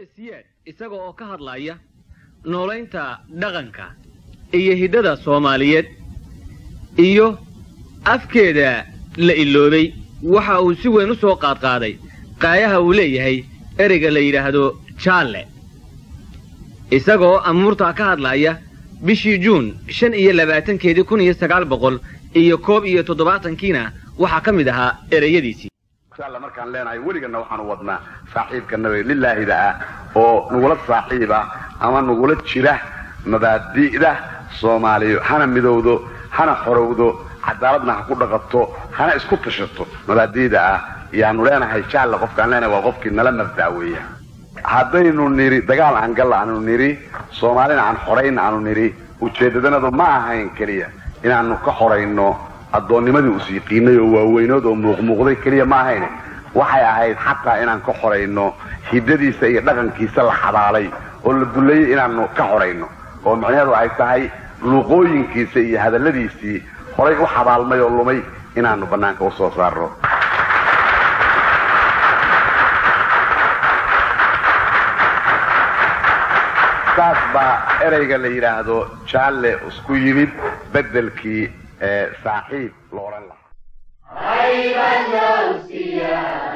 guuleed siyaad isaga oo ka hadlaya noolaynta dhaqanka iyo hiddada soomaaliyeed iyo afkeeda la iloobay waxa uu si weyn u soo qaadqaaday qaayaha uu leeyahay ereyga la yidhaahdo jaalle isagoo amuurtaa ka hadlaya bishii juun shan iyo labaatankeedii kun iyo sagaal boqol iyo koob iyo toddobaatankiina waxaa ka mid ahaa ereyadiisii alla markaan leenahay weligana waxaanu wadnaa saaxiibka nabiga lilaahida ah oo nagula saaxiiba ama nagula jira mabaadi'da soomaaliyo hana midowdo hana xorowdo cadaaladna ha ku dhaqato hana isku tashato mabaadi'da ah yaanu leenahay jaalle qofkaan leenahay waa qofkii nala mabda' weeya haddaynu nidhi dagaal aan galla aanu nidhi soomaalina aan xorayn aanu nidhi ujeedadanadu ma ahayn keliya inaanu ka xorayno addoonnimadii us yiqiinay oo waaweynood oo muuqmuuqday keliya ma ahayn waxay ahayd xataa inaan ka xorayno hiddadiisa iyo dhaqankiisa la xabaalay oo la duleeyey inaanu ka xorayno oo micnaheedu ay tahay luuqooyinkiisa iyo hadalladiisii horay u xabaalmay oo lumay inaanu bannaanka u soo saarno saas baa ereyga la yidhaahdo jaalle isku yimid beddelkii saaxiib la odhan lahaa